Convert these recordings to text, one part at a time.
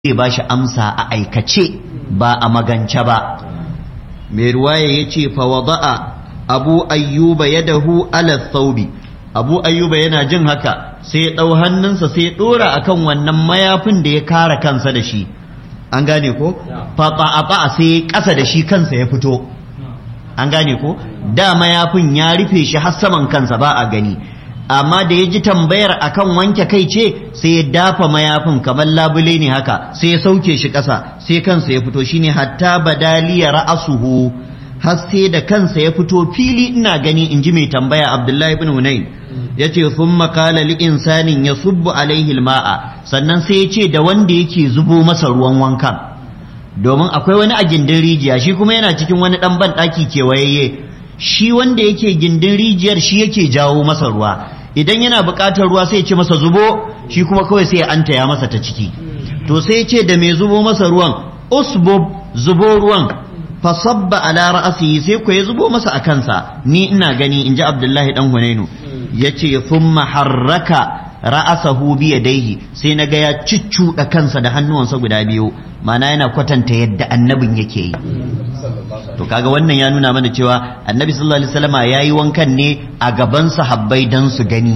zai ba shi amsa a aikace ba a magance ba mai ruwaya ya ce fawada'a abu ayyuba ya dahu ala thawbi abu ayyuba yana jin haka sai ya ɗau hannunsa sai ya ɗora akan wannan mayafin da ya kara kansa da shi an gane ko faɓa sai ya ƙasa da shi kansa ya fito an gane ko da mayafin ya rufe shi har saman kansa ba a gani amma da ya ji tambayar akan wanke kai ce sai ya dafa mayafin kamar labule ne haka sai ya sauke shi ƙasa sai kansa ya fito shine hatta badaliya ra'asuhu har sai da kansa ya fito fili ina gani in ji mai tambaya abdullahi ibn hunain ya ce sun makala li insanin ya subbu alaihi ma'a sannan sai ya ce da wanda yake zubo masa ruwan wankan domin akwai wani a gindin rijiya shi kuma yana cikin wani ɗan ban ɗaki kewayayye shi wanda yake gindin rijiyar shi yake jawo masa ruwa idan yana buƙatar ruwa sai ya ce masa zubo shi kuma kawai sai ya antaya masa ta ciki to sai ya ce da mai zubo masa ruwan usbub zubo ruwan fasabba ala ra'asihi sai ku ya zubo masa a kansa ni ina gani in ji abdullahi dan hunainu ya ce thumma harraka ra'asahu bi yadayhi sai naga ya ciccuda kansa da hannuwansa guda biyu mana yana kwatanta yadda annabin yake yi to kaga wannan ya nuna mana cewa annabi sallallahu alaihi wasallama yayi wankan ne a gaban sahabbai dan su gani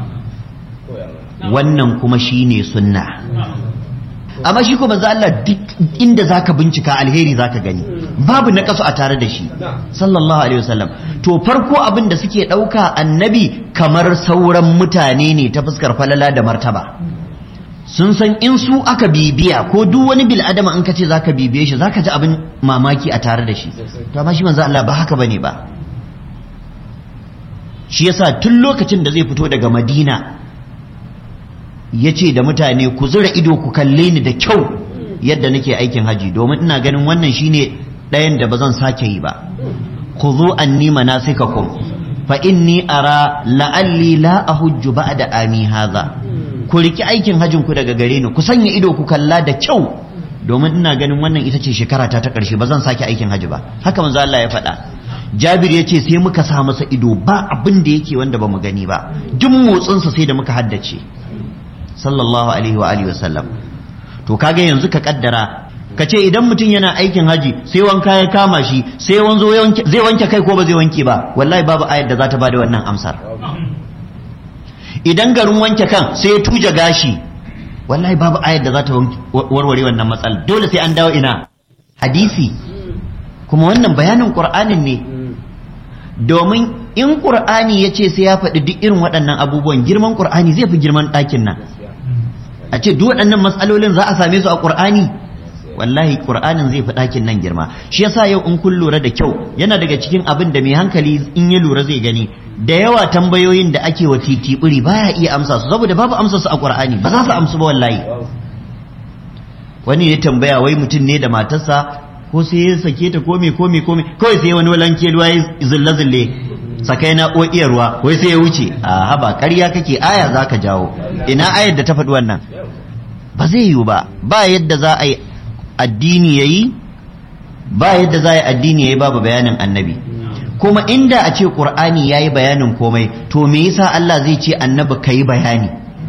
wannan kuma shine sunna amma shi kuma Allah duk inda zaka bincika alheri zaka gani babu na kasu a tare da shi sallallahu alaihi wasallam to farko abin da suke ɗauka annabi kamar sauran mutane ne ta fuskar falala da martaba sun san in su aka bibiya ko duk wani bil adama in ka ce zaka bibiye shi zaka ji abin mamaki a tare da shi to amma shi manzo Allah ba haka bane ba shi yasa tun lokacin da zai fito daga Madina ya ce da mutane ku zura ido ku kalle ni da kyau yadda nake aikin haji domin ina ganin wannan shine ɗayan da ba zan sake yi ba ku zo anni manasikakum fa inni ara la'alli la ahujju ba'da ami hadha ku riki aikin hajin ku daga gare ni ku sanya ido ku kalla da kyau domin ina ganin wannan ita ce shekara ta ta ƙarshe ba zan sake aikin haji ba haka manzo Allah ya faɗa Jabir ya ce sai muka sa masa ido ba abin da yake wanda ba mu gani ba duk motsinsa sai da muka haddace sallallahu alaihi wa alihi wasallam to kaga yanzu ka kaddara ka ce idan mutum yana aikin haji sai wanka ya kama shi sai wanzo zai wanke kai ko ba zai wanke ba wallahi babu ayar da za ta bada wannan amsar idan garin wanke kan sai ya tuja gashi wallahi babu ayar da za ta warware wannan matsala dole sai an dawo ina hadisi kuma wannan bayanin qur'anin ne domin in qur'ani ya ce sai ya faɗi duk irin waɗannan abubuwan girman qur'ani zai fi girman ɗakin nan a ce duk waɗannan matsalolin za a same su a ƙur'ani wallahi ƙur'anin zai fi ɗakin nan girma shi yasa yau in kun lura da kyau yana daga cikin abin da mai hankali in ya lura zai gani da yawa tambayoyin da ake wa titiɓuri baya iya amsa su saboda babu amsa su a ƙur'ani ba za su amsu ba wallahi wani ne tambaya wai mutum ne da matarsa ko sai ya sake ta kome kome kome kawai sai wani walanke ruwa ya zille zille sakai na iya ruwa wai sai ya wuce a haba ƙarya kake aya za ka jawo ina ayar da ta faɗi wannan ba zai yiwu ba ba yadda za a yi addini ya yi ba yadda za a yi addini ya yi babu bayanin annabi kuma inda a ce ƙur'ani ya yi bayanin komai to me yasa Allah zai ce annabi ka yi bayani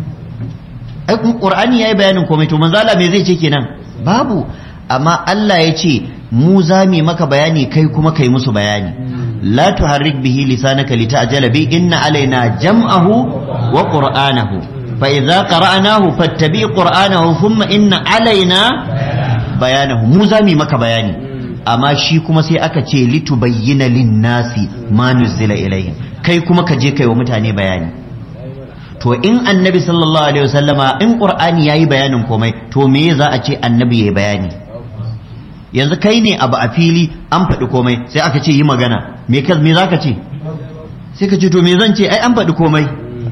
ai ƙur'ani ya yi bayanin komai to manzala me zai ce kenan babu amma Allah ya ce mu za mu maka bayani kai kuma kai musu bayani la tuharrik bihi lisanaka lita'jala bi inna alaina jam'ahu wa qur'anahu fa idza qara'nahu fattabi qur'anahu thumma inna alaina bayanahu mu za mu maka bayani amma shi kuma sai aka ce litubayyana lin-nasi ma nuzila ilayhim kai kuma ka je kai wa mutane bayani to in annabi sallallahu alaihi wasallama in qur'ani yayi bayanin komai to me za a ce annabi yayi bayani yanzu kai ne abu a fili an faɗi komai sai aka ce yi magana me ka me zaka ce sai ka ce to me zan ce ai an faɗi komai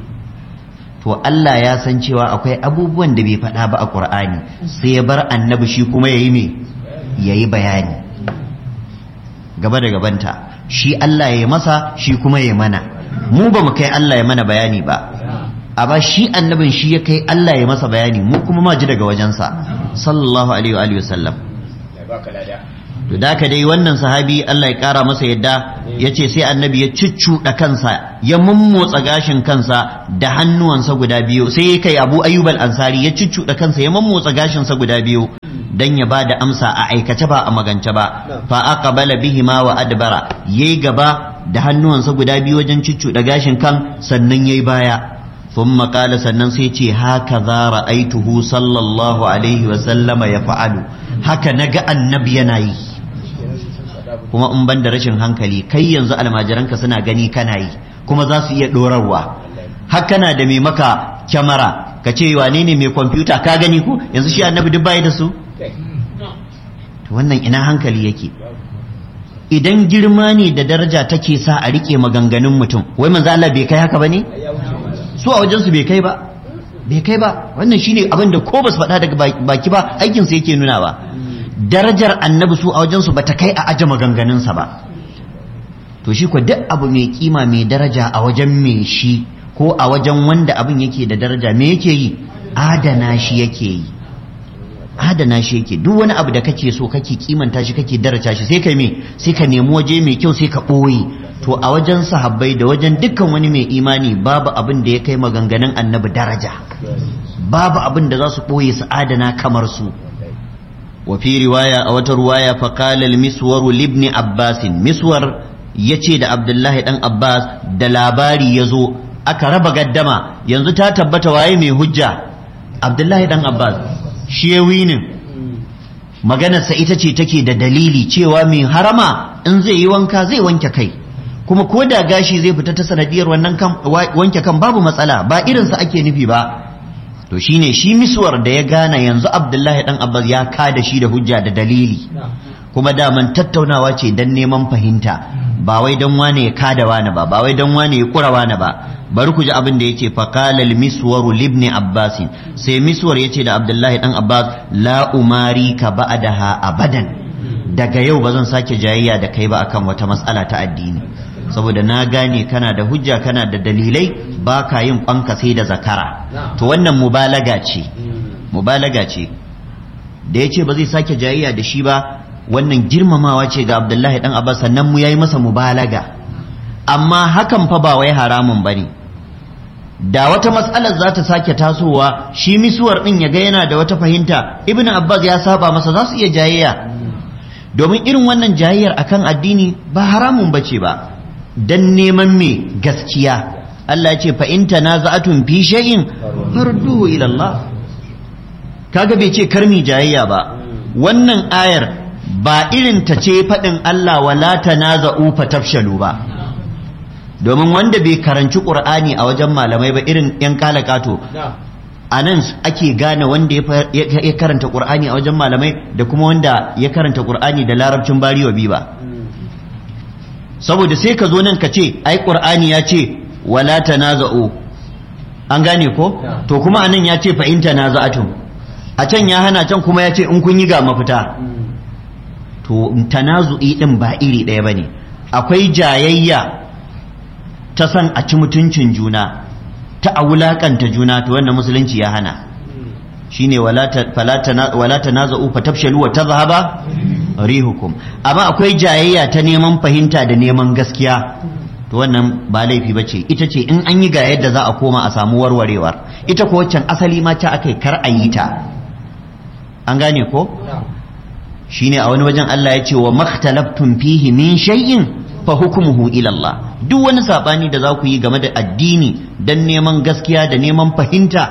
to Allah ya san cewa akwai abubuwan da bai faɗa ba a Qur'ani sai ya bar annabi shi kuma yayi me yayi bayani gaba da gabanta shi Allah ya masa shi kuma ya mana mu ba mu kai Allah ya mana bayani ba amma shi annabin shi ya kai Allah ya masa bayani mu kuma ma ji daga wajensa sallallahu alaihi wa alihi wasallam to da ka dai wannan sahabi Allah ya kara masa yadda ya ce sai annabi ya cuccuɗa kansa ya mummotsa gashin kansa da hannuwansa guda biyu sai ya kai abu ayyub al-ansari ya cuccuɗa kansa ya mummotsa gashinsa guda biyu dan ya bada amsa a aikace ba a magance ba fa aqbala bihima wa adbara yayi gaba da hannuwansa guda biyu wajen cuccuɗa gashin kan sannan yayi baya ثم قال sannan sai ce haka za ra'aituhu sallallahu alaihi wa sallama ya fa'alu haka naga annabi yana yi kuma in ban da rashin hankali kai yanzu almajiranka suna gani kana yi kuma za su iya dorarwa haka na da mai maka kyamara ka ce wane ne mai kwamfuta ka gani ko yanzu shi annabi duk bai da su wannan ina hankali yake idan girma ne da daraja take sa a rike maganganun mutum wai manzo Allah bai kai haka bane su a wajen su bai kai ba bai kai ba wannan shine abin da ko ba su faɗa daga baki ba aikin su yake nuna ba darajar annabi su a wajen su bata kai a aje maganganun sa ba to shi ko duk abu mai kima mai daraja a wajen mai shi ko a wajen wanda abin yake da daraja me yake yi adana shi yake yi adana shi yake duk wani abu da kake so kake kimanta shi kake daraja shi sai ka me sai ka nemi waje mai kyau sai ka ɓoye to a wajen sahabbai da wajen dukkan wani mai imani babu abin da ya kai maganganun annabi daraja babu abin da za su ɓoye su adana kamar su wa fi riwaya a wata riwaya fa qala al miswar libni abbas miswar yace da abdullahi dan abbas da labari yazo aka raba gaddama yanzu ta tabbata waye mai hujja abdullahi dan abbas shi ya winin maganarsa ita ce take da dalili cewa mai harama in zai yi wanka zai wanke kai kuma ko da gashi zai fita ta sanadiyar wannan wanke kan babu matsala ba irinsa ake nufi ba to shine shi miswar da ya gane yanzu abdullahi dan abbas ya kada shi da hujja da dalili kuma daman tattaunawa ce dan neman fahimta ba wai dan wane ya kada wane ba ba wai dan wane ya kura wane ba bari ku ji abin da yace fa qala al miswar libni abbas sai miswar yace da abdullahi dan abbas la umari ka ba'daha abadan daga yau bazan sake jayayya da kai ba akan wata matsala ta addini saboda na gane kana da hujja kana da dalilai ba ka yin banka sai da zakara to wannan mubalaga ce mubalaga ce da yace ba zai sake jayayya da shi ba wannan girmamawa ce ga abdullahi dan abbas sannan mu yayi masa mubalaga amma hakan fa ba wai haramun bane da wata matsalar za ta sake tasowa shi misuwar din ya ga yana da wata fahimta ibn abbas ya saba masa za su iya jayayya domin irin wannan jayayyar akan addini ba haramun bace ba dan neman me gaskiya Allah ya ce fa in tanaza'atun fi shay'in farduhu ila Allah kaga bai ce karmi jayayya ba wannan ayar ba irin ta ce faɗin Allah wala tanaza'u fatafshalu ba domin wanda bai karanci ƙur'ani a wajen malamai ba irin yan kalakato a nan ake gane wanda ya karanta ƙur'ani a wajen malamai da kuma wanda ya karanta ƙur'ani da larabcin bariwa bi ba saboda sai ka zo nan ka ce ai ƙur'ani ya ce wala tanaza'u an gane ko to kuma anan ya ce fa in tanaza'atum a can ya hana can kuma ya ce in kun yi ga mafita to tanazu'i din ba iri ɗaya bane akwai jayayya ta san a ci mutuncin juna ta a wulakanta juna to wannan musulunci ya hana shine wala tanaza'u fatafshalu wa tadhhaba rihukum amma akwai jayayya ta neman fahimta da neman gaskiya to wannan ba laifi bace ita ce in an yi ga yadda za a koma a samu warwarewar ita ko waccan asali ma ta akai kar a yi ta an gane ko shine a wani wajen Allah ya ce wa makhtalaftum fihi min shay'in fa hukmuhu ila Allah duk wani sabani da za ku yi game da addini dan neman gaskiya da neman fahimta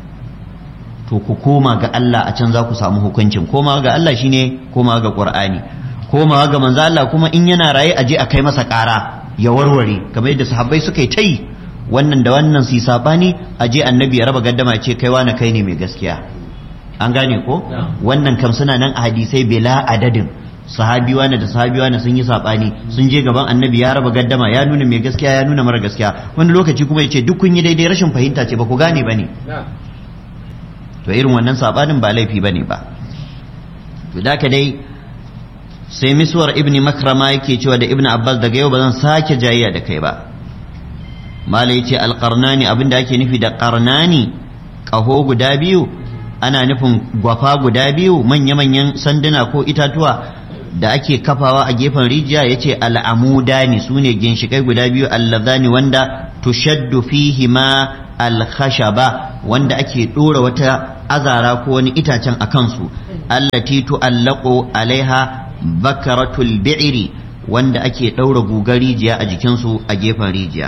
to ku koma ga Allah a can za ku samu hukuncin koma ga Allah shine koma ga Qur'ani koma ga manzo Allah kuma in yana raye aje a kai masa ƙara ya warware kamar yadda sahabbai suka yi ta yi wannan da wannan su yi sabani aje annabi ya raba gaddama ce kai wani kai ne mai gaskiya an gane ko wannan kam suna nan a hadisai bela adadin sahabi wani da sahabi wani sun yi sabani sun je gaban annabi ya raba gaddama ya nuna mai gaskiya ya nuna mara gaskiya wani lokaci kuma ya ce duk kun yi daidai rashin fahimta ce ba ku gane ba ne to irin wannan sabanin ba laifi ba ne ba to da dai sai miswar ibn makrama yake cewa da ibn abbas daga yau ba zan sake jayayya da kai ba mala yace alqarnani abinda ake nufi da qarnani kaho guda biyu ana nufin gwafa guda biyu manya-manyan sanduna ko itatuwa da ake kafawa a gefen rijiya yace al'amudani sune ginshikai guda biyu allazani wanda tushaddu fihi ma alkhashaba wanda ake dora wata azara ko wani itacen a kansu allati tu'allaqu alaiha bakaratul bi'ri wanda ake daura gugar rijiya a jikinsu a gefen rijiya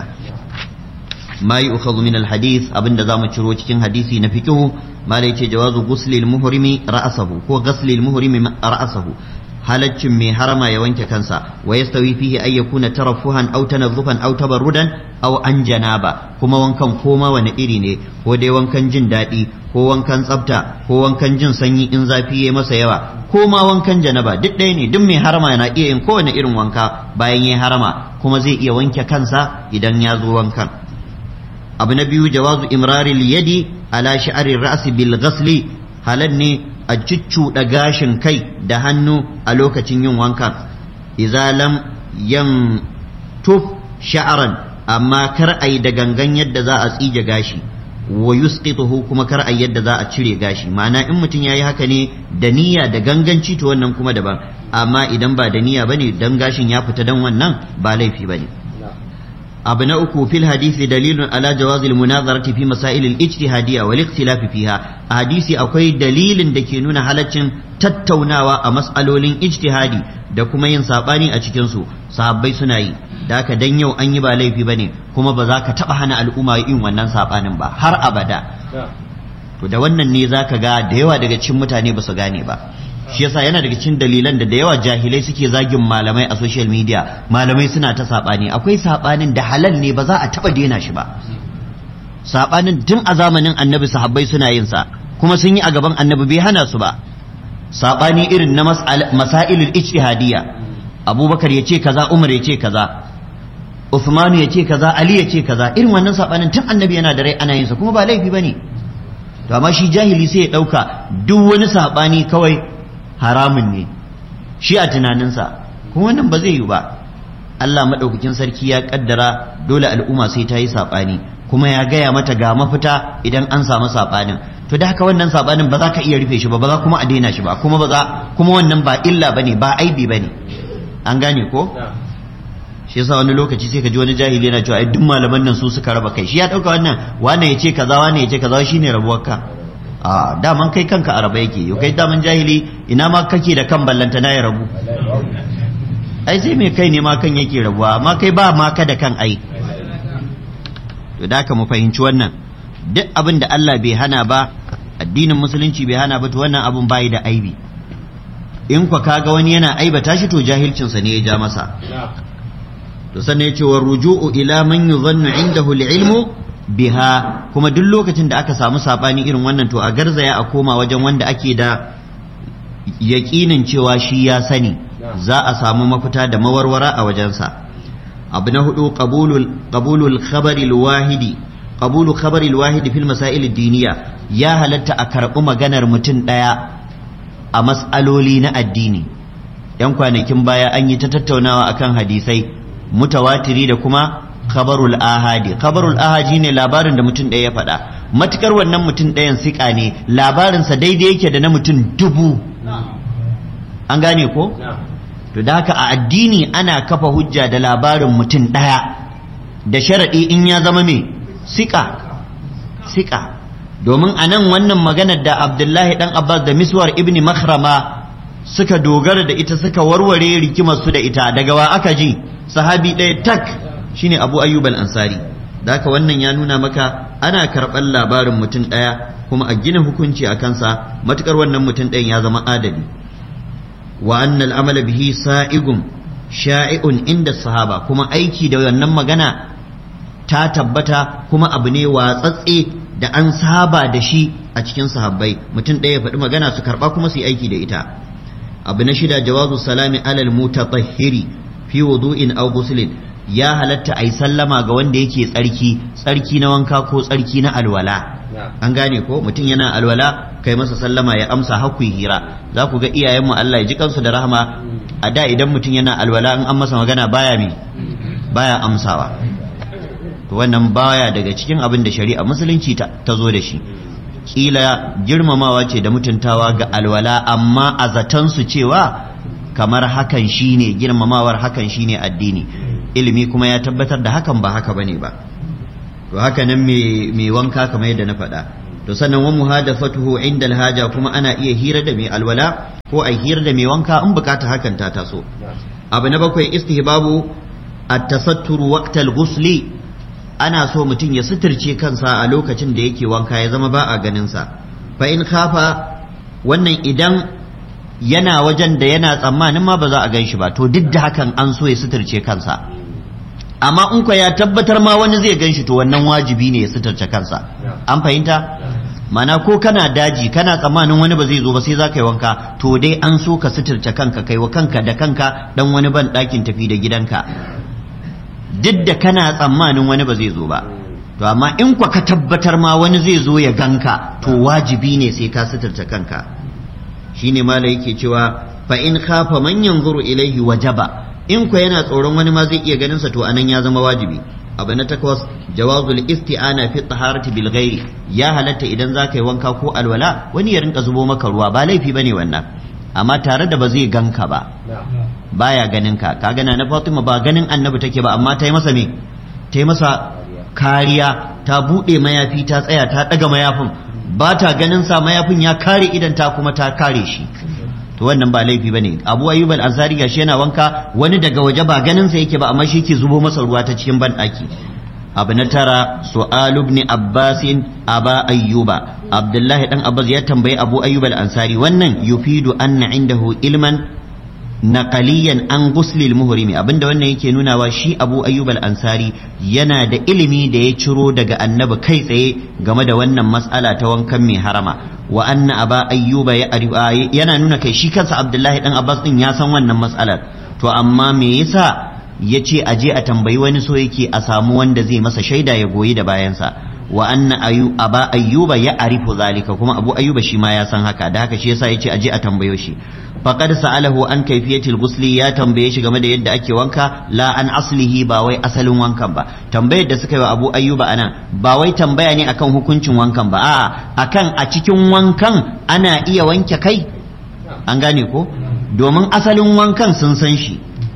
ma yu'khadhu min alhadith abinda zamu ciro cikin hadisi na fiqhu mala yace jawazu ghusli almuhrimi ra'sahu ko ghusli almuhrimi ra'sahu halaccin mai harama ya wanke kansa wa yastawi fihi ay yakuna tarafuhan aw tanazzufan aw tabarrudan aw an janaba kuma wankan koma wani iri ne ko dai wankan jin daɗi ko wankan tsafta ko wankan jin sanyi in zafi ya masa yawa ko ma wankan janaba duk ɗaya ne duk mai harama yana iya yin kowane irin wanka bayan ya harama kuma zai iya wanke kansa idan ya zo wankan abu na biyu jawazu imraril yadi ala sha'arir ra'si bil ghasli halal ne a cuccuɗa gashin kai da hannu a lokacin yin wankan idza lam yan tuf sha'aran amma kar ai da gangan yadda za a tsige gashi wa yusqituhu kuma kar ai yadda za a cire gashi ma'ana in mutum yayi haka ne da niyya da ganganci to wannan kuma daban amma idan ba da niyya bane dan gashin ya fita dan wannan ba laifi bane abu na uku fil hadisi dalilun ala jawazi munazarati fi masail al-ijtihadiyya wal ikhtilaf fiha a hadisi akwai dalilin da ke nuna halaccin tattaunawa a mas'alolin ijtihadi da kuma yin sabani a cikin su sahabbai suna yi da haka dan yau an yi ba laifi bane kuma ba za ka taba hana al'umma yin wannan sabanin ba har abada to da wannan ne zaka ga da yawa daga cikin mutane ba su gane ba shi yasa yana daga cikin dalilan da da yawa jahilai suke zagin malamai a social media malamai suna ta sabani akwai sabanin da halal ne ba za a taba daina shi ba sabanin tun a zamanin annabi sahabbai suna yin sa kuma sun yi a gaban annabi bai hana su ba sabani irin na masailul ijtihadiyya abubakar ya ce kaza umar ya ce kaza Uthmanu ya ce kaza Ali ya ce kaza irin wannan sabanin tun annabi yana da rai ana yin sa kuma ba laifi bane to amma shi jahili sai ya dauka duk wani sabani kawai haramun ne shi a tunaninsa kuma wannan ba zai yi ba Allah maɗaukakin sarki ya ƙaddara dole al'umma sai ta yi saɓani kuma ya gaya mata ga mafita idan an samu saɓanin to da haka wannan saɓanin ba za ka iya rufe shi ba ba za kuma a daina shi ba kuma ba za kuma wannan ba illa bane ba aibi bane an gane ko shi yasa wani lokaci sai ka ji wani jahili yana cewa ai duk malaman nan su suka raba kai shi ya dauka wannan wane ya ce kaza wane ya ce kaza shine rabuwar ka a daman kai kanka a raba yake yau kai daman jahili ina ma kake da kan ballanta na ya rabu ai sai mai kai ne ma kan yake rabuwa amma kai ba ma ka da kan ai to da ka mu fahimci wannan duk abin da Allah bai hana ba addinin musulunci bai hana ba to wannan abun bai da aibi in kwa kaga wani yana aibata shi to jahilcinsa ne ya ja masa to sannan ya ce wa ruju'u ila man yuzannu indahu al-ilmu biha kuma duk lokacin da aka samu sabani irin wannan to a garzaya a koma wajen wanda ake da yaƙinin cewa shi ya sani za a samu mafita da mawarwara a wajensa abu na hudu qabulul khabari wahidi qabulu khabari wahidi fil masail diniya ya halatta a karɓi maganar mutum ɗaya a mas'aloli na addini yan kwanakin baya an yi ta tattaunawa akan hadisai mutawatiri da kuma khabarul ahadi khabarul ahadi ne labarin da mutum ɗaya ya faɗa matukar wannan mutum ɗayan siƙa ne labarinsa daidai yake da na mutum dubu an gane ko to da haka a addini ana kafa hujja da labarin mutum ɗaya da sharaɗi in ya zama mai siƙa siƙa domin a nan wannan maganar da abdullahi ɗan abbas da miswar ibni makhrama suka dogara da ita suka warware rikimar su da ita daga wa aka ji sahabi ɗaya tak shine abu ayyub al-ansari da haka wannan ya nuna maka ana karɓar labarin mutum ɗaya kuma a gina hukunci a kansa matukar wannan mutum ɗayan ya zama adali wa annal amala bihi sa'igum sha'i'un inda sahaba kuma aiki da wannan magana ta tabbata kuma abu ne watsatse da an saba da shi a cikin sahabbai mutum ɗaya ya faɗi magana su karɓa kuma su yi aiki da ita abu na shida jawazu salami alal mutatahhiri fi wudu'in aw ghuslin ya halatta ai sallama ga wanda yake tsarki tsarki na wanka ko tsarki na alwala an gane ko mutum yana alwala kai masa sallama ya amsa hakku hira za ku ga iyayenmu Allah ya ji kansu da rahama a da idan mutum yana alwala in an masa magana baya mi baya amsawa to wannan baya daga cikin abin da shari'a musulunci ta zo da shi kila girmamawa ce da mutuntawa ga alwala amma a zaton su cewa kamar hakan shine girmamawar hakan shine addini ilimi kuma ya tabbatar da hakan ba haka bane ba to haka nan mai wanka kamar yadda na faɗa to sannan wa muhadathatuhu inda alhaja kuma ana iya hira da mai alwala ko a hira da mai wanka in bukata hakan ta taso abu na bakwai istihbabu at-tasattur waqtal ghusli ana so mutum ya suturce kansa a lokacin da yake wanka ya zama ba a ganin sa fa in khafa wannan idan yana wajen da yana tsammanin ma ba za a gan shi ba to duk da hakan an so ya suturce kansa amma in ya tabbatar ma wani zai gan shi to wannan wajibi ne ya suturce kansa an fahimta mana ko kana daji kana tsammanin wani ba zai zo ba sai za ka yi wanka to dai an so ka suturce kanka kai wa kanka da kanka dan wani ban ɗakin tafi da gidanka duk da kana tsammanin wani ba zai zo ba to amma in kwa ka tabbatar ma wani zai zo ya ganka to wajibi ne sai ka suturce kanka shine mala yake cewa fa in khafa man yanzuru ilaihi wajaba in kwa yana tsoron wani ma zai iya ganin sa to anan ya zama wajibi abu na takwas jawazul isti'ana fi taharati bil ghairi ya halatta idan zaka yi wanka ko alwala wani ya rinka zubo maka ruwa ba laifi bane wannan amma tare da ba zai ganka ba baya ganin ka ka gana na Fatima ba ganin annabi take ba amma ta yi masa me ta yi masa kariya ta bude mayafi ta tsaya ta daga mayafin ba ta ganin sa mayafin ya kare idan ta kuma ta kare shi to wannan ba laifi bane Abu Ayyub al-Ansari gashi yana wanka wani daga waje ba ganin sa yake ba amma shi ke zubo masa ruwa ta cikin banɗaki abu na tara su'al ibn Abbas aba ayyuba Abdullahi dan Abbas ya tambayi Abu Ayyub al-Ansari wannan yufidu anna indahu ilman naqaliyan an guslil muhrimi abinda wannan yake nunawa shi Abu Ayyub al-Ansari yana da ilimi da ya ciro daga annabi kai tsaye game da wannan mas'ala ta wankan mai harama wa anna aba ayyuba yana nuna kai shi kansa Abdullahi dan Abbas din ya san wannan mas'alar to amma me yasa yace aje a tambayi wani so yake a samu wanda zai masa shaida ya goyi da bayansa wa anna ayu aba ayyuba ya arifu zalika kuma abu ayyuba shi ma ya san haka da haka shi yasa yace aje a tambayo shi faqad sa'alahu an kayfiyatil ghusli ya tambaye shi game da yadda ake wanka la an aslihi ba wai asalin wankan ba tambayar da suka yi wa abu ayyuba anan ba wai tambaya ne akan hukuncin wankan ba a'a akan a cikin wankan ana iya wanke kai an gane ko domin asalin wankan sun san shi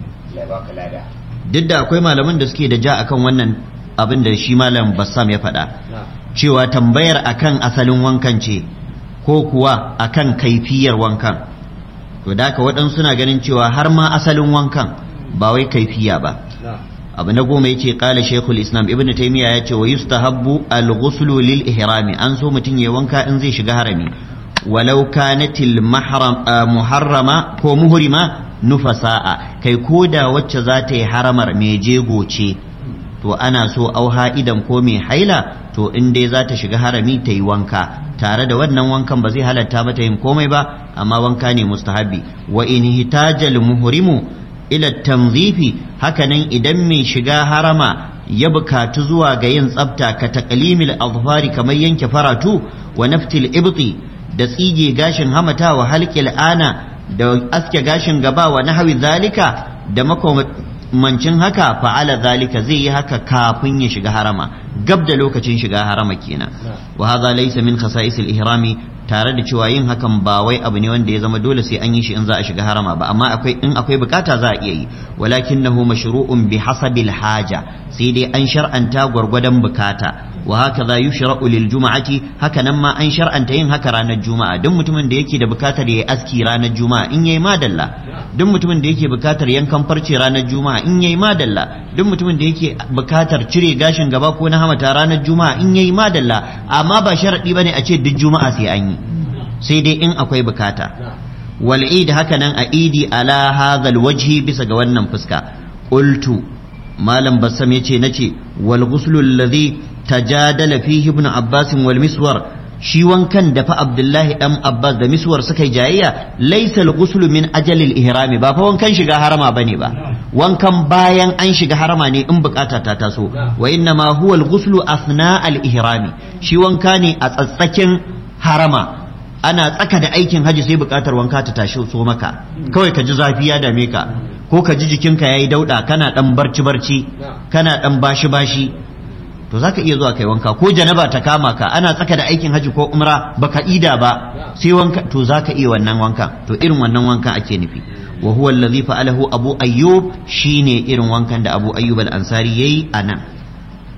duk da akwai malaman da suke da ja akan wannan abin da shi malam bassam ya faɗa cewa tambayar akan asalin wankan ce ko kuwa akan kaifiyar wankan to da haka waɗansu suna ganin cewa har ma asalin wankan ba wai kaifiya ba abu na goma yace qala shaykhul islam ibnu taymiya yace wa yustahabbu al-ghuslu lil ihrami an so mutun yayi wanka in zai shiga harami walau kanatil mahram muharrama ko muhrima nufasa'a kai koda wacce za ta yi haramar mai jego ce to ana so auha idan ko mai haila to in dai za ta shiga harami ta yi wanka tare da wannan wankan ba zai halatta mata yin komai ba amma wanka ne mustahabi wa in hitajal muhrimu ila tanzifi hakanan idan mai shiga harama ya bukatu zuwa ga yin tsafta ka taqlimil azfari kamar yanke faratu wa naftil ibti da tsige gashin hamata wa halqil ana da aske gashin gaba wa nahwi zalika da makamancin haka fa'ala zalika zai yi haka kafin ya shiga harama gab da lokacin shiga harama kenan wa hadha laysa min khasa'is al-ihrami tare da cewa yin hakan ba wai abu ne wanda ya zama dole sai an yi shi in za a shiga harama ba amma akwai in akwai bukata za a iya yi walakinahu mashru'un bi hasabil haja sai dai an shar'anta gwargwadon bukata wa hakaza yushra'u lil juma'ati haka nan ma an shar'anta yin haka ranar juma'a duk mutumin da yake da bukatar yayi aski ranar juma'a in yayi madalla duk mutumin da yake bukatar yankan farce ranar juma'a in yayi madalla duk mutumin da yake bukatar cire gashin gaba ko na hamata ranar juma'a in yayi madalla amma ba sharadi bane a ce duk juma'a sai an yi sai dai in akwai bukata wal id haka nan a idi ala hadha wajhi bisa ga wannan fuska qultu malam bassam yace nace wal ghuslu alladhi tajadala fihi ibn abbas wal miswar shi wankan da fa abdullahi dan abbas da miswar suka yi jayayya laysa al ghuslu min ajali al ihrami ba fa wankan shiga harama bane ba wankan bayan an shiga harama ne in bukata ta taso wa inna ma huwa al ghuslu athna al ihrami shi wanka ne a tsatsakin harama ana tsaka da aikin haji sai bukatar wanka ta tashi so maka kawai ka ji zafi ya dame ka ko ka ji jikinka yayi dauda kana dan barci barci kana dan bashi bashi to zaka iya zuwa kai wanka ko janaba ta kama ka ana tsaka da aikin haji ko umra baka ida ba sai wanka to zaka iya wannan wanka to irin wannan wankan ake nufi wa huwa allazi fa'alahu abu ayyub shine irin wankan da abu ayyub al-ansari yayi anan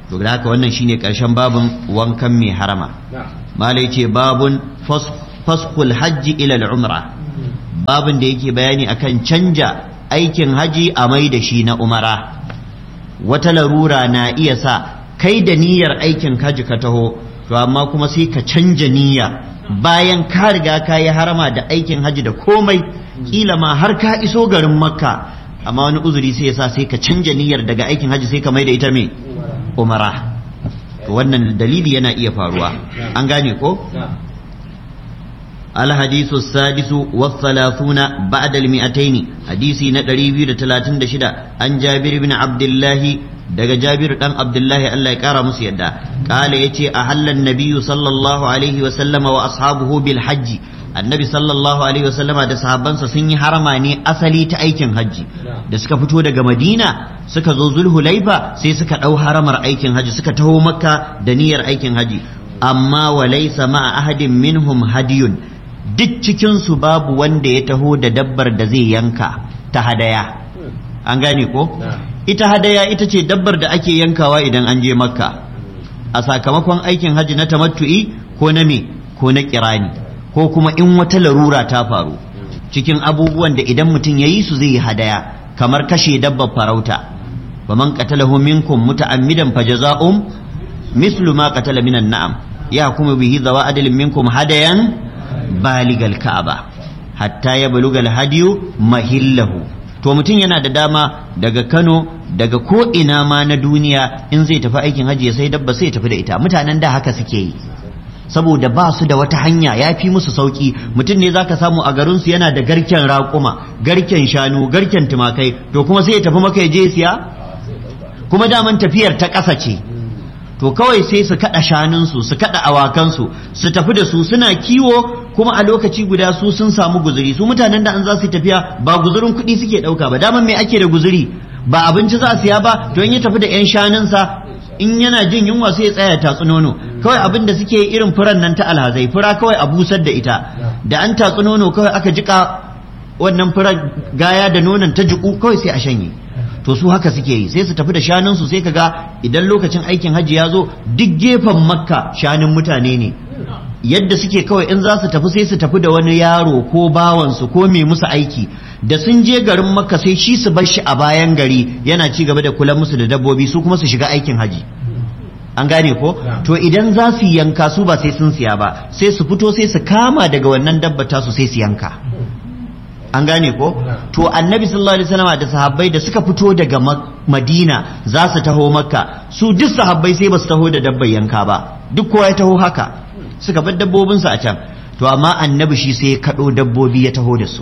to da haka wannan shine karshen babun wankan mai harama malai ce babun fasqul hajji ila al-umra babun da yake bayani akan canja aikin haji a mai da shi na umara wata larura na iya sa kai da niyyar aikin haji ka taho to amma kuma sai ka canja niyya bayan ka riga ka yi harama da aikin haji da komai kila ma har ka iso garin makka amma wani uzuri sai yasa sai ka canja niyyar daga aikin haji sai ka mai da ita me umara to wannan dalili yana iya faruwa an gane ko الحديث السادس والثلاثون بعد المئتين حديثي ندري بير تلاتين دشدا عن جابر بن عبد الله daga Jabir dan Abdullahi Allah ya kara musu yadda kala yace ahallan nabiyyu sallallahu alaihi wa sallama wa ashabuhu bil hajji annabi sallallahu alaihi wa sallama da sahabbansa sun yi harama ne asali ta aikin hajji da suka fito daga Madina suka zo Zulhulaifa sai suka dau haramar aikin hajji suka taho Makka da niyyar aikin hajji amma wa laysa ma'a ahadin minhum hadiyun duk cikin su babu wanda ya taho da dabbar da zai yanka ta hadaya an gane ko ita hadaya ita ce dabbar da ake yankawa idan an je makka a sakamakon aikin hajji na tamattu'i ko na me ko na kirani ko kuma in wata larura ta faru cikin abubuwan da idan mutum ya yi su zai yi hadaya kamar kashe dabbar farauta wa man qatalahu minkum muta'ammidan fajaza'um mislu ma qatala minan na'am ya kuma bihi zawa adalin minkum hadayan baligal ka'aba hatta ya balugal hadiyu mahillahu to mutum yana da dama daga Kano daga ko ina ma na duniya in zai tafi aikin hajji ya sai dabba sai tafi da ita mutanen da haka suke yi saboda ba su da wata hanya ya fi musu sauki mutum ne zaka samu a garinsu yana da garken raƙuma garken shanu garken tumakai to kuma sai ya tafi maka ya je siya kuma daman tafiyar ta ƙasa ce to kawai sai su kada shanunsu su kada awakansu su tafi da su suna kiwo kuma a lokaci guda su sun samu guzuri su mutanen da an za su tafiya ba guzurin kuɗi suke ɗauka ba daman me ake da guzuri ba abinci za a siya ba to in ya tafi da yan shanunsa in yana jin yunwa sai ya tsaya tatsu nono kawai abin da suke irin furan nan ta alhazai fura kawai a busar da ita da an tatsu nono kawai aka jika wannan furar gaya da nonon ta jiku kawai sai a shanye to su haka suke yi sai su tafi da shanunsu sai kaga idan lokacin aikin hajji ya zo duk gefen makka shanun mutane ne yadda suke kawai in za su tafi sai su tafi da wani yaro ko bawansu ko mai musu aiki da sun je garin makka sai shi su bar shi a bayan gari yana ci gaba da kula musu da dabbobi su kuma su shiga aikin haji an gane ko to idan za su yanka su ba sai sun siya ba sai su fito sai su kama daga wannan dabbata su sai su yanka an gane ko to annabi sallallahu alaihi wasallam da sahabbai da suka fito daga madina za su taho makka su duk sahabbai sai ba su taho da dabbar yanka ba duk kowa ya taho haka suka bar dabbobinsu a can to amma annabi shi sai ya kaɗo dabbobi ya taho da su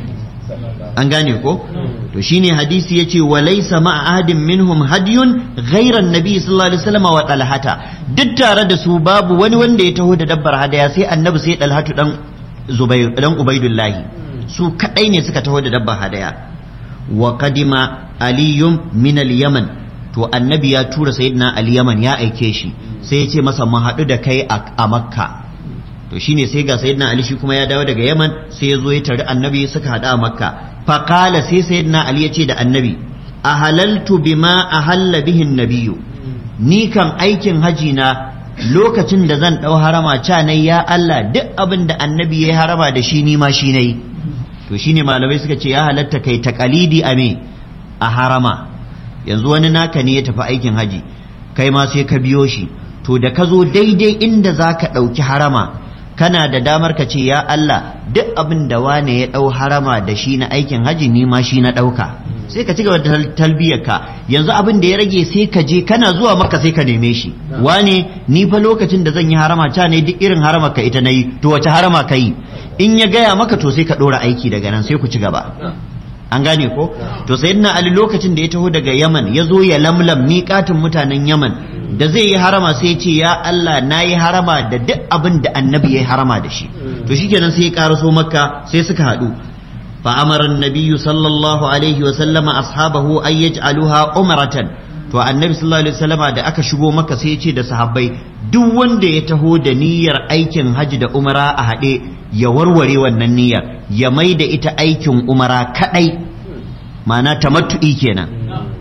an gane ko to shine hadisi yace wa laysa ma ahadin minhum hadiyun ghayra annabi sallallahu alaihi wasallam wa talhata duk tare da su babu wani wanda ya taho da dabbar hadaya sai annabi sai dalhatu dan zubair dan ubaidullahi su kadai ne suka taho da dabbar hadaya wa qadima aliyum min al-yaman to annabi ya tura sayyidina al-yaman ya aike shi sai ya ce masa mu haɗu da kai a makka to shine sai ga sayyidina ali shi kuma ya dawo daga yaman sai ya zo ya tari annabi suka haɗu a makka faqala sai sayyidina ali ya ce da annabi ahalaltu bima ahalla bihin nabiyyu ni kan aikin haji na lokacin da zan ɗau harama ca nai ya Allah duk abin da annabi ya harama da shi ni ma shi nayi to shine malamai suka ce ya halatta kai taqalidi a me a harama yanzu wani naka ne ya tafi aikin haji kai ma sai ka biyo shi to da ka zo daidai inda za ka ɗauki harama kana da damar ka ce ya Allah duk abin da wane ya ɗau harama da shi na aikin haji ni ma shi na ɗauka sai ka ci gaba da talbiyarka yanzu abin da ya rage sai ka je kana zuwa maka sai ka neme shi wane ni fa lokacin da zan yi harama ta ne duk irin harama ka ita nayi to wace harama ka yi in ya gaya maka to sai ka ɗora aiki daga nan sai ku ci gaba an gane ko to sayyidina ali lokacin da ya taho daga yaman ya zo ya lamlam miƙatin mutanen yaman da zai yi harama sai ya ce ya Allah na yi harama da duk abin da annabi ya yi harama da shi to shikenan sai ya karaso makka sai suka haɗu فأمر النبي صلى الله عليه وسلم أصحابه أن يجعلوها عمرة to annabi sallallahu alaihi wasallama da aka shigo maka sai ya ce da sahabbai duk wanda ya taho da niyyar aikin haji da umara a haɗe ya warware wannan niyyar ya mai da ita aikin umara kadai ma'ana tamattu'i kenan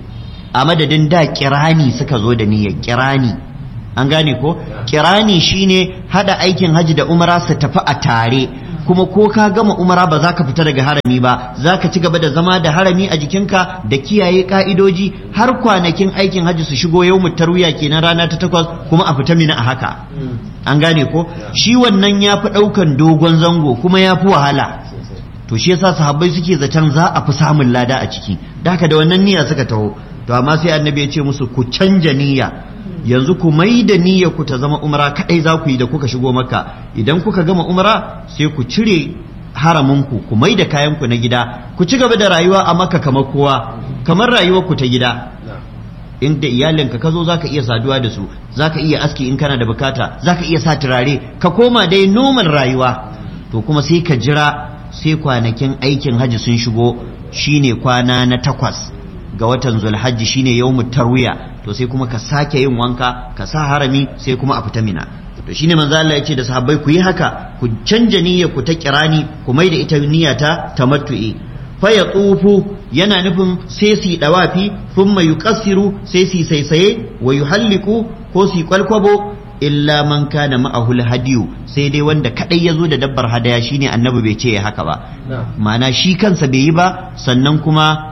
a madadin da kirani suka zo da niyyar kirani an gane ko kirani shine hada aikin haji da umara su tafi a tare kuma ko ka gama umara ba za ka fita daga harami ba za ka ci gaba da zama da harami a jikinka da kiyaye ka'idoji har kwanakin aikin haji su shigo yau tarwiya kenan rana ta takwas kuma a fita mina a haka an gane ko shi wannan ya fi ɗaukan dogon zango kuma ya fi wahala to shi yasa sahabbai suke zaton za a fi samun lada a ciki da haka da wannan niyya suka taho to amma sai annabi ya ce musu ku canja niyya yanzu ku mai da niyya ku ta zama umra kadai za ku yi da kuka shigo maka idan kuka gama umra sai ku cire haraminku ku mai da kayanku na gida ku ci gaba da rayuwa a maka kamar kowa kamar rayuwar ku ta gida inda iyalinka ka zo zaka iya saduwa da su zaka iya aski in kana da bukata zaka iya sa turare ka koma dai normal rayuwa to kuma sai ka jira sai kwanakin aikin hajji sun shigo shine kwana na takwas ga watan zulhajji shine yawmut tarwiya to sai kuma ka sake yin wanka ka sa harami sai kuma a fita mina to shine manzo Allah ya ce da sahabbai ku yi haka ku canja niyyar ku ta kirani ku mai da ita niyya ta tamattu'i fa ya tsufu yana nufin sai su dawafi thumma yuqassiru sai su saisaye wa yuhalliku ko su kwalkwabo illa man kana ma'ahul hadiyu sai dai wanda kadai yazo da dabbar hadaya shine annabi bai ce ya haka ba ma'ana shi kansa bai yi ba sannan kuma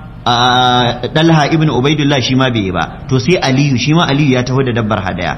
Dalha ibn Ubaidullah shi ma bai yi ba to sai Aliyu shi ma Aliyu ya taho da dabbar hadaya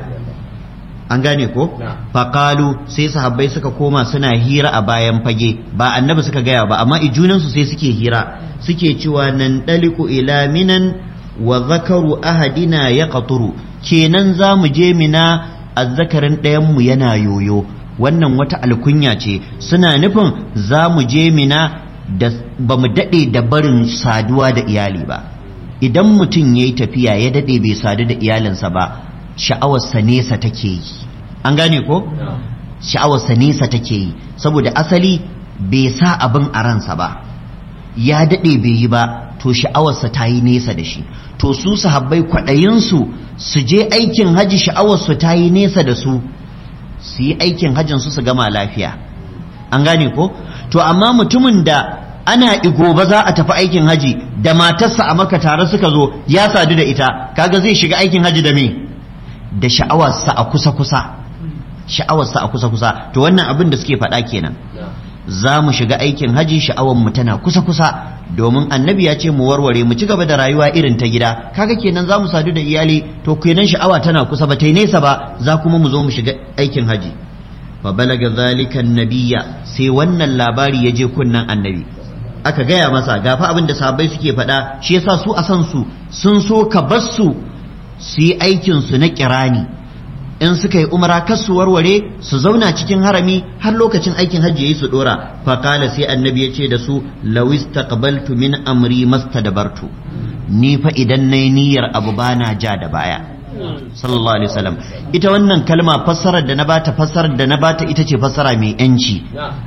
an gane ko faqalu sai sahabbai suka koma suna hira a bayan fage ba annabi suka gaya ba amma ijunan su sai suke hira suke cewa nan daliku ila minan wa zakaru ahadina yaqturu kenan za mu je mina azzakarin ɗayan mu yana yoyo wannan wata alkunya ce suna nufin za mu je mina da ba mu daɗe da barin saduwa da iyali ba idan mutum ya yi tafiya ya daɗe bai sadu da iyalinsa ba sha'awarsa nesa take yi an gane ko sha'awarsa nesa take yi saboda asali bai sa abin a ransa ba ya daɗe bai yi ba to sha'awarsa ta yi nesa da shi to su sahabbai kwaɗayinsu su je aikin haji sha'awarsu ta yi nesa da su su yi aikin hajjinsu su gama lafiya an gane ko to amma mutumin da ana igoba za a tafi aikin haji da matarsa a maka tare suka zo ya sadu da ita kaga zai shiga aikin haji da me da sha'awarsa a kusa kusa sha'awarsa a kusa kusa to wannan abin da suke faɗa kenan za mu shiga aikin haji sha'awar mu tana kusa kusa domin annabi ya ce mu warware mu ci gaba da rayuwa irin ta gida kaga kenan za mu sadu da iyali to kenan sha'awa tana kusa ba ta yi nesa ba za kuma mu zo mu shiga aikin haji fa balaga zalika annabiyya sai wannan labari ya je kunnan annabi aka gaya masa gafa abin da sahabbai suke faɗa shi yasa su a san su sun so ka bar su su yi aikin su na kirani in suka yi umara kar su warware su zauna cikin harami har lokacin aikin hajji yayi su dora fa qala sai annabi ya ce da su law istaqbaltu min amri mastadbartu ni fa idan nayi niyyar abu bana ja da baya sallallahu alaihi wasallam ita wannan kalma fassarar da na bata fassarar da na bata ita ce fassara mai yanci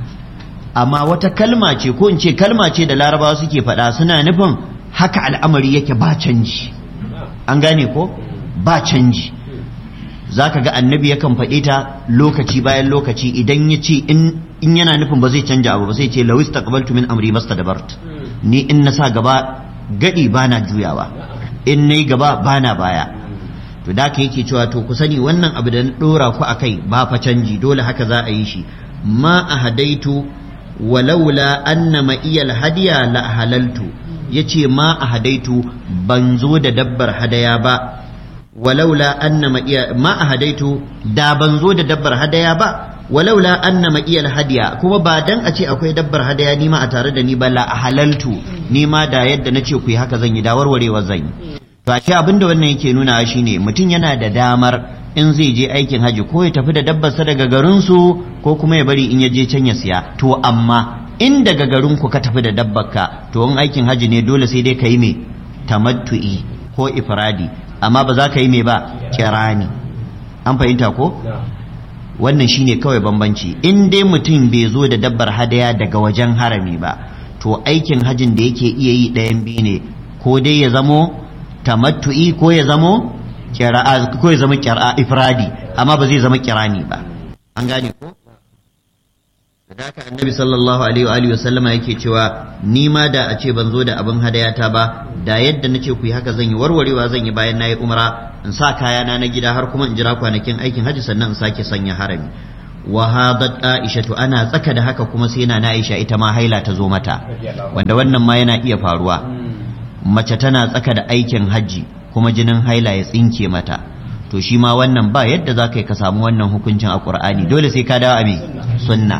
amma wata kalma ce ko in ce kalma ce da larabawa suke faɗa suna nufin haka al'amari yake ba canji an gane ko ba canji zaka ga annabi yakan faɗe ta lokaci bayan lokaci idan ya ce in yana nufin ba zai canja abu ba sai ce lawis taqbaltu min amri mastadbart ni in na sa gaba gadi bana juyawa in nayi gaba bana baya to da ka yake cewa to ku sani wannan abu da na dora ku akai ba fa canji dole haka za a yi shi ma ahadaitu walaula anna ma iyal hadiya la halaltu yace ma ahadaitu ban zo da dabbar hadaya ba walaula anna ma iya ma ahadaitu da ban zo da dabbar hadaya ba walaula anna ma iyal hadiya kuma ba dan a ce akwai dabbar hadaya ni ma a tare da ni ba la halaltu ni ma da yadda nace ku yi haka zan yi da warwarewa zan yi to a ce abinda wannan yake nuna shine mutum yana da damar in zai je aikin haji ko ya tafi da dabbarsa daga garinsu ko kuma ya bari in ya je can ya siya to amma in daga garinku ka tafi da dabbarka to in aikin haji ne dole sai dai ka yi me tamattu'i ko ifradi amma ba za ka yi me ba kirani an fahimta ko wannan shine kawai bambanci in dai mutum bai zo da dabbar hadaya daga wajen harami ba to aikin hajin da yake iya yi ɗayan biyu ne ko dai ya zamo tamattu'i ko ya zamo kira'a ko ya zama kira'a ifradi amma ba zai zama kirani ba an gane ko da haka annabi sallallahu alaihi wa sallama yake cewa ni ma da a ce ban zo da abin hadayata ba da yadda nace ku yi haka zan yi warwarewa zan yi bayan nayi umra in sa kayana na gida har kuma in jira kwanakin aikin haji sannan in sake sanya harami wa hadat aisha to ana tsaka da haka kuma sai na aisha ita ma haila ta zo mata wanda wannan ma yana iya faruwa mace tana tsaka da aikin haji kuma jinin haila ya tsinke mata to shi ma wannan ba yadda za ka yi ka samu wannan hukuncin a ƙur'ani dole sai ka dawo a me sunna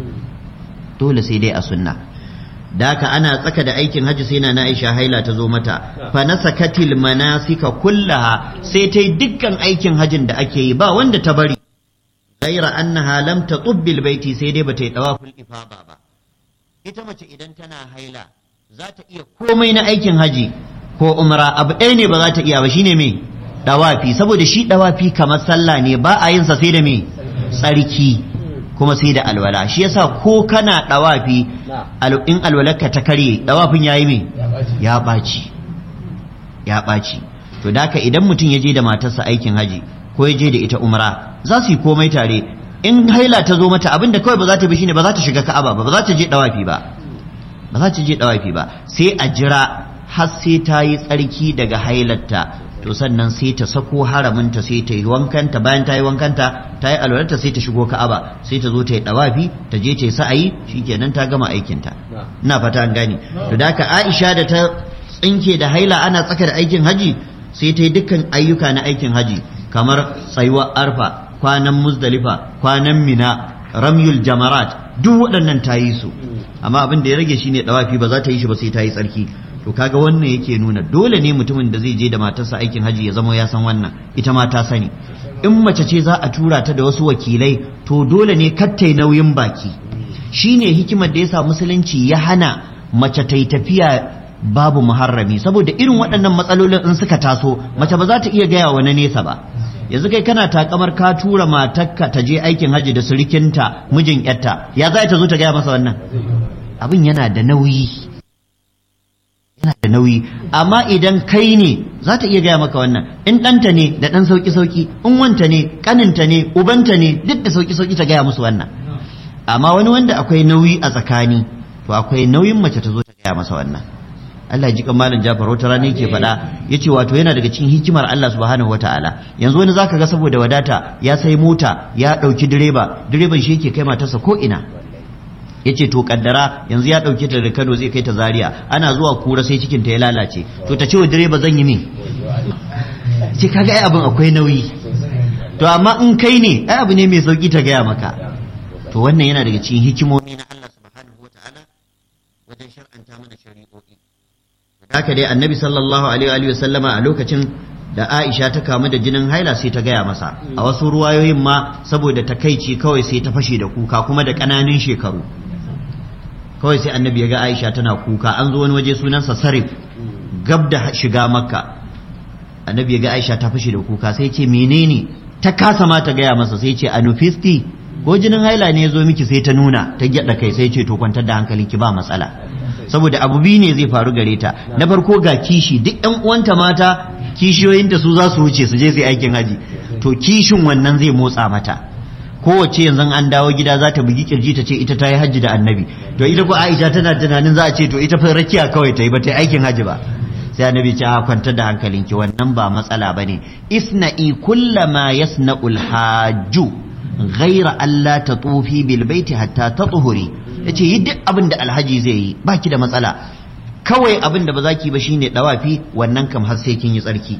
dole sai dai a sunna da haka ana tsaka da aikin hajji sai na Aisha haila ta zo mata fa nasakatil manasika kullaha sai ta yi dukkan aikin hajjin da ake yi ba wanda ta bari ghaira annaha lam tatubbil baiti sai dai bata yi tawaful ifada ba ita mace idan tana haila za ta iya komai na aikin haji ko umra abu ɗaya ne ba za ta iya ba shine me dawafi saboda shi dawafi kamar sallah ne ba a yin sa sai da me tsarki kuma sai da alwala shi yasa ko kana dawafi in alwalarka ta karye dawafin yayi me ya ɓaci ya ɓaci to daka idan mutum ya je da matarsa aikin haji ko ya je da ita umra za su yi komai tare in haila ta zo mata abinda kawai ba za ta bi shine ba za ta shiga ka'aba ba ba za ta je dawafi ba ba za ta je dawafi ba sai a jira har sai ta yi tsarki daga hailarta to sannan sai ta sako haraminta sai ta yi wankanta bayan ta yi wankanta ta yi alwalarta sai ta shigo ka'aba sai ta zo ta yi dawafi ta je ta yi sa'ayi shikenan ta gama aikinta ina fata an gane to da haka Aisha da ta tsinke da haila ana tsaka da aikin haji sai ta yi dukkan ayyuka na aikin haji kamar tsayuwar arfa kwanan muzdalifa kwanan mina ramyul jamarat duk waɗannan ta yi su amma abin da ya rage shine dawafi ba za ta yi shi ba sai ta yi tsarki to kaga wannan yake nuna dole ne mutumin da zai je da matarsa aikin haji ya zama ya san wannan ita ma ta sani in mace ce za a tura ta da wasu wakilai to dole ne kattai nauyin baki shine hikimar da yasa musulunci ya hana mace ta yi tafiya babu muharrami saboda irin waɗannan matsalolin in suka taso mace ba za ta iya gaya wa na nesa ba yanzu kai kana takamar ka tura matarka ta je aikin haji da surikinta mijin yarta ya za ta zo ta gaya masa wannan abin yana da nauyi yana da nauyi amma idan kai ne za ta iya gaya maka wannan in ɗanta ne da ɗan sauki sauki in wanta ne ƙaninta ne ubanta ne duk da sauki sauki ta gaya musu wannan amma wani wanda akwai nauyi a tsakani to akwai nauyin mace ta zo ta gaya masa wannan Allah ji malam Jafar wata rana yake faɗa yace wato yana daga cikin hikimar Allah subhanahu wataala yanzu wani zaka ga saboda wadata ya sai mota ya ɗauki direba direban shi yake kai matarsa ko ina yace to kaddara yanzu ya ɗauke ta daga Kano zai kai ta Zaria ana zuwa kura sai cikin ta ya lalace to ta ce wa direba zan yi me ce kaga ai abin akwai nauyi to amma in kai ne ai abu ne mai sauki ta gaya maka to wannan yana daga cikin hikimomi na Allah subhanahu wataala wajen shar'anta mana shari'o'i haka dai annabi sallallahu alaihi wa sallama a lokacin da Aisha ta kamu da jinin haila sai ta gaya masa a wasu ruwayoyin ma saboda takaici kawai sai ta fashe da kuka kuma da ƙananan shekaru kawai sai annabi ya ga Aisha tana kuka an zo wani waje sunansa Sarif gab da shiga Makka annabi ya ga Aisha ta fashe da kuka sai ce menene ta kasa ma ta gaya masa sai ce anufisti ko jinin haila ne ya zo miki sai ta nuna ta gyada kai sai ce to kwantar da hankalinki ba matsala saboda abu biyu ne zai faru gare ta na farko ga kishi duk yan uwanta mata kishiyoyinta su za su wuce su je su aikin haji to kishin wannan zai motsa mata kowace yanzu an dawo gida za ta bugi kirji ta ce ita ta yi hajji da annabi to ita ko aisha tana tunanin za a ce to ita fa rakiya kawai ta yi ba ta yi aikin haji ba sai annabi ce a kwantar da hankalinki wannan ba matsala bane isna'i kullama yasna'ul hajju ghaira alla tatufi bil baiti hatta tatuhuri yace yi duk abin da alhaji zai yi baki da matsala kawai abin da ba za ki ba shine dawafi wannan kam har sai kin yi tsarki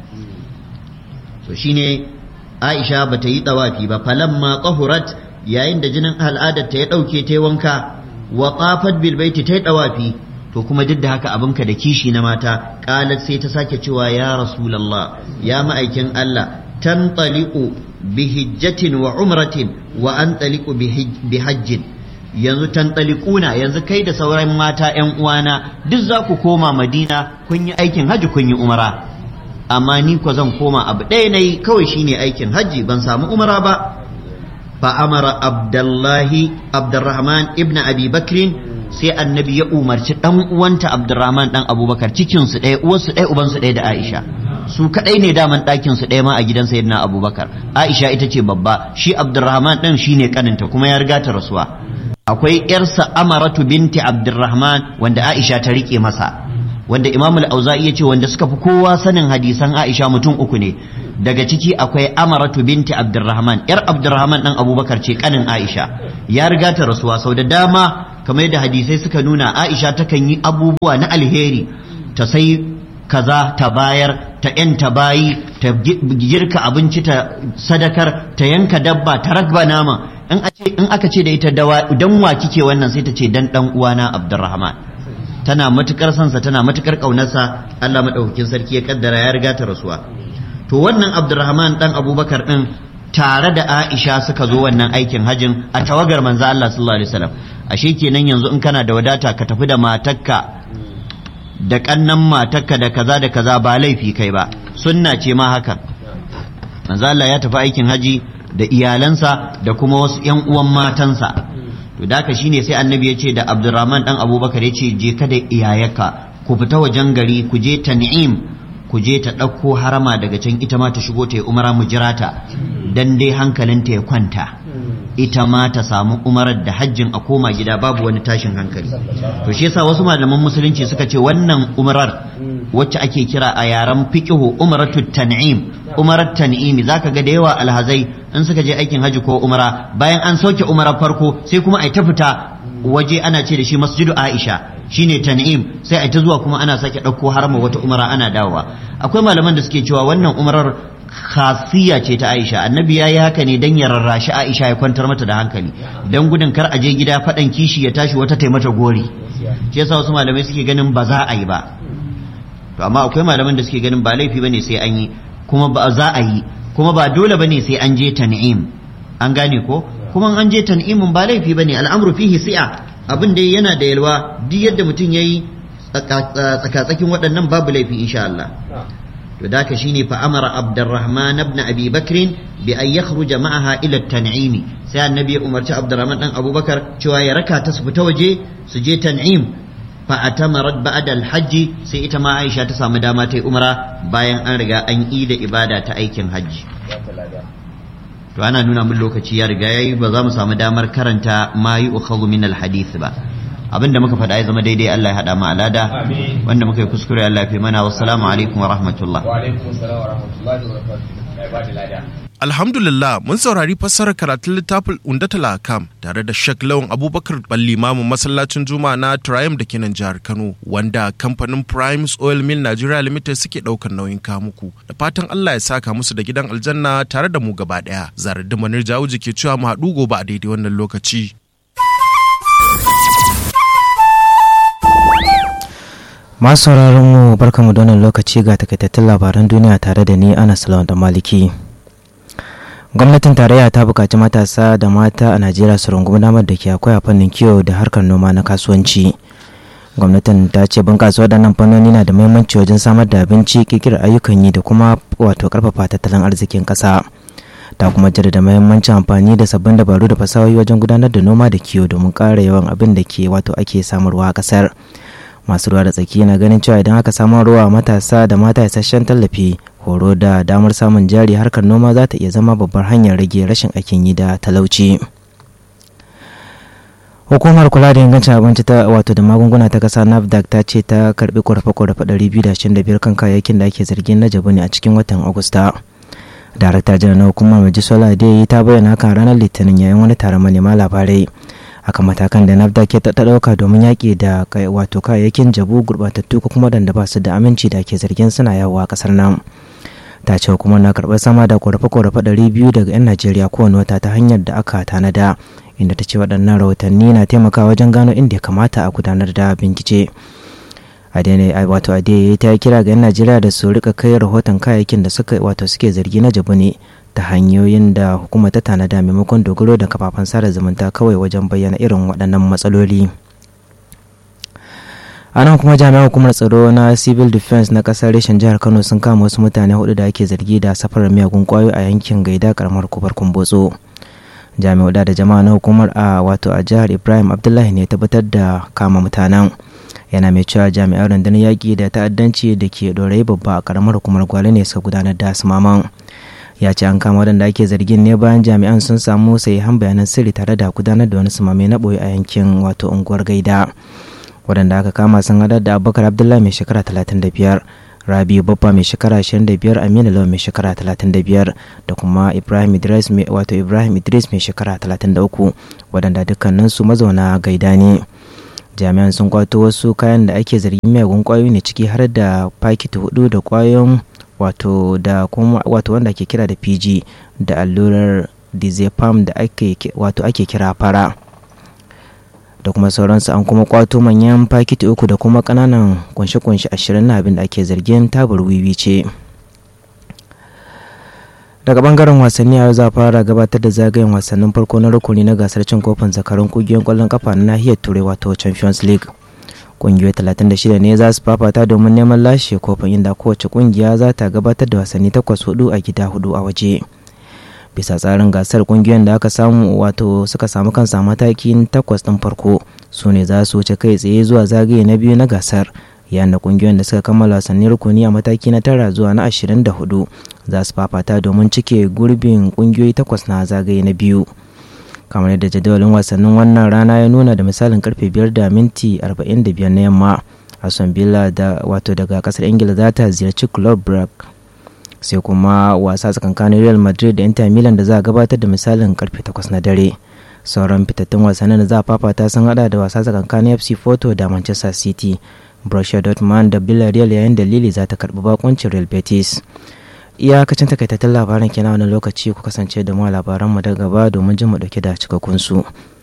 so shine Aisha bata yi dawafi ba falamma qahurat yayin da jinin al'adar ta ya dauke ta wanka wa qafat bil baiti ta dawafi to kuma duk da haka abinka da kishi na mata qalat sai ta sake cewa ya rasulullah ya ma'aikin Allah tantaliqu bi hijjatin wa umratin wa antaliqu bi hajjin yanzu tantalikuna yanzu kai da sauran mata ‘yan uwana duk za ku koma madina kun yi aikin hajji kun yi umara amma ni ko zan koma abu ɗaya na yi kawai shine aikin hajji ban samu umara ba fa amara abdullahi abdurrahman ibn abi bakrin sai annabi ya umarci dan uwanta abdurrahman dan abubakar cikin su ɗaya uwarsu ɗaya ubansu ɗaya da aisha su kadai ne daman ɗakin su ɗaya ma a gidan sayyidina abubakar aisha ita ce babba shi abdurrahman ɗin shine kaninta kuma ya riga ta rasuwa akwai yarsa amaratu binti abdurrahman wanda aisha ta rike masa wanda imam al-auza'i ya ce wanda suka fi kowa sanin hadisan aisha mutum uku ne daga ciki akwai amaratu binti abdurrahman yar abdurrahman dan abubakar ce kanin aisha ya riga ta rasuwa sau da dama kamar yadda hadisai suka nuna aisha takan yi abubuwa na alheri ta sai kaza ta bayar ta yanta bayi ta girka abinci ta sadakar ta yanka dabba ta ragba nama in aka ce da ita dan wa kike wannan sai ta ce dan dan uwana abdurrahman tana matukar sansa tana matukar kaunarsa Allah madaukakin sarki ya kaddara ya riga ta rasuwa to wannan abdurrahman dan abubakar din tare da aisha suka zo wannan aikin hajin a tawagar manzo Allah sallallahu alaihi wasallam ashe kenan yanzu in kana da wadata ka tafi da matarka da kannan matarka da kaza da kaza ba laifi kai ba sunna ce ma hakan manzo Allah ya tafi aikin haji da iyalansa da kuma wasu ƴan uwan matansa to da haka shine sai annabi ya ce da Abdurrahman dan Abubakar ya ce je ka da iyayaka ku fita wajen gari ku je Tan'im ku je ta ɗauko harama daga can ita ma ta shigo ta yi umara mu jira ta dan dai hankalinta ya kwanta ita ma ta samu umarar da hajjin a koma gida babu wani tashin hankali to shi yasa wasu malaman musulunci suka ce wannan umarar wacce ake kira a yaren fiqhu umaratu tan'im umarar tan'imi zaka ga da yawa alhazai in suka je aikin haji ko umara bayan an sauke umarar farko sai kuma ai ta fita waje ana ce da shi masjidu aisha shine tan'im sai ai ta zuwa kuma ana sake ɗauko harama wata umara ana dawowa akwai malaman da suke cewa wannan umarar khasiyya ce ta Aisha annabi yayi haka ne dan ya rarrashi Aisha ya kwantar mata da hankali dan gudun kar a je gida fadan kishi ya tashi wata taimata gori shi yasa wasu malamai suke ganin ba za a yi ba to amma akwai malaman da suke ganin ba laifi bane sai an yi kuma ba za a yi kuma ba dole bane sai an je tan'im an gane ko kuma an je tan'imin ba laifi bane al'amru fihi si'a abin da yana da yalwa duk yadda mutum yayi tsaka-tsakin waɗannan babu laifi insha Allah to da ka shine fa amara abdurrahman ibn abi bakr bi an yakhruja ma'aha ila tan'imi sai annabi ya umarci abdurrahman dan abubakar cewa ya raka ta su fita waje su je tan'im fa atamarat ba'da al-hajj sai ita ma Aisha ta samu dama ta yi umra bayan an riga an yi da ibada ta aikin hajji to ana nuna min lokaci ya riga yayi ba za mu samu damar karanta ma yi ukhadhu min al-hadith ba abinda muka faɗa ya zama daidai Allah ya haɗa mu alada wanda muka yi kuskure Allah ya fi mana wassalamu alaikum wa rahmatullah wa alaikum assalam wa rahmatullahi wa barakatuh Alhamdulillah mun saurari fassarar karatun littafin Undatala Kam tare da Sheikh Lawan Abubakar Ballimamu masallacin Juma'a na Triumph da kenan jihar Kano wanda kamfanin Primes Oil Mill Nigeria Limited suke daukar nauyin kamuku da fatan Allah ya saka musu da gidan aljanna tare da mu gaba daya Zaradin Manir Jawuji ke cewa mu haɗu gobe a daidai wannan lokaci masu sauraron mu barkamu da wannan lokaci ga takaitattun labaran duniya tare da ni ana salawan da maliki gwamnatin tarayya ta buƙaci matasa da mata a najeriya su rungumi damar da ke akwai a fannin kiwo da harkar noma na kasuwanci gwamnatin ta ce bunƙasa waɗannan fannoni na da muhimmanci wajen samar da abinci ƙirƙirar ayyukan yi da kuma wato ƙarfafa tattalin arzikin ƙasa ta kuma jaddada muhimmancin amfani da sabbin dabaru da fasahohi wajen gudanar da noma da kiwo domin ƙara yawan abin da ke wato ake samarwa a ƙasar masu ruwa da tsaki na ganin cewa idan aka samu ruwa matasa da mata isasshen tallafi horo da damar samun jari harkar noma za ta iya zama babbar hanyar rage rashin aikin yi da talauci hukumar kula da ingancin abinci ta wato da magunguna ta kasa nafdac ta ce ta karbi korafe-korafe 225 kan kayayyakin da ake zargin na jabu ne a cikin watan agusta darakta janar na hukumar majisola dai ta bayyana hakan ranar litinin yayin wani taron manema labarai akan matakan da nafda ke ta ɗauka domin yaƙi da wato kayayyakin jabu gurɓatattu ko kuma waɗanda ba su da aminci da ke zargin suna yawo a ƙasar nan ta ce hukumar na karɓar sama da ƙorafe-ƙorafe ɗari biyu daga 'yan najeriya kowane wata ta hanyar da aka tanada inda ta ce waɗannan rahotanni na taimakawa wajen gano inda ya kamata a gudanar da bincike adene wato adeye ta kira ga 'yan najeriya da su rika kai rahoton kayayyakin da suka wato suke zargi na jabu ne ta hanyoyin da hukuma ta tanada maimakon dogaro da kafafen sada zumunta kawai wajen bayyana irin waɗannan matsaloli a nan kuma jami'an hukumar tsaro na civil defense na ƙasar reshen jihar kano sun kama wasu mutane hudu da ake zargi da safarar miyagun kwayo a yankin gaida karamar kubar kumbotso jami'u da jama'a na hukumar a wato a jihar ibrahim abdullahi ne tabbatar da kama mutanen yana mai cewa jami'an rundunar yaƙi da ta'addanci da ke ɗorayi babba a karamar hukumar gwale ne suka gudanar da sumaman ya ce an kama waɗanda ake zargin ne bayan jami'an sun samu sahihan bayanan sirri tare da gudanar da wani sumame na ɓoye a yankin wato unguwar gaida waɗanda aka kama sun haɗar da abubakar abdullahi mai shekara 35 rabiu babba mai shekara 25 aminu lawan mai shekara 35 da kuma ibrahim idris mai wato ibrahim idris mai shekara 33 waɗanda dukkaninsu mazauna gaida ne jami'an sun kwato wasu kayan da ake zargin miyagun kwayoyi ne ciki har da fakiti hudu da kwayoyin wato da kuma wato wanda ake kira da pg da allurar dizepam da ake wato ake kira fara da kuma sauransu an kuma kwato manyan fakiti uku da kuma kananan kunshe-kunshe ashirin na abin da ake zargin tabar wiwi ce daga bangaren wasanni a yau za fara gabatar da zagayen wasannin farko na rukuni na gasar cin kofin zakarun kungiyoyin kwallon kafa na nahiyar turai wato champions league kungiyoyi 36 ne za su fafata domin neman lashe kofin inda kowace kungiya za ta gabatar da wasanni takwas hudu a gida hudu a waje bisa tsarin gasar kungiyoyin da aka samu wato suka samu kansa matakin takwas ɗin farko su ne za su wuce kai tsaye zuwa zagaye na biyu na gasar yayin da kungiyoyin da suka kammala wasannin rukuni a mataki na tara zuwa na ashirin da hudu za su fafata domin cike gurbin kungiyoyi takwas na zagaye na biyu kamar yadda jadawalin wasannin wannan rana ya nuna da misalin karfe biyar da minti arba'in da biyar na yamma aston villa da wato daga kasar ingila za ta ziyarci club brugge sai kuma wasa tsakankanin real madrid da inter milan da za a gabatar da misalin karfe 8 na dare sauran fitattun wasannin da za a fafata sun hada da wasa tsakankanin fc porto da manchester city borussia dortmund da villarreal yayin da lili za ta karbi bakoncin real betis iyakacin takaitattun labaran kenan wani lokaci ku kasance da mu labaran mu da gaba domin jin mu dauke da cikakkun su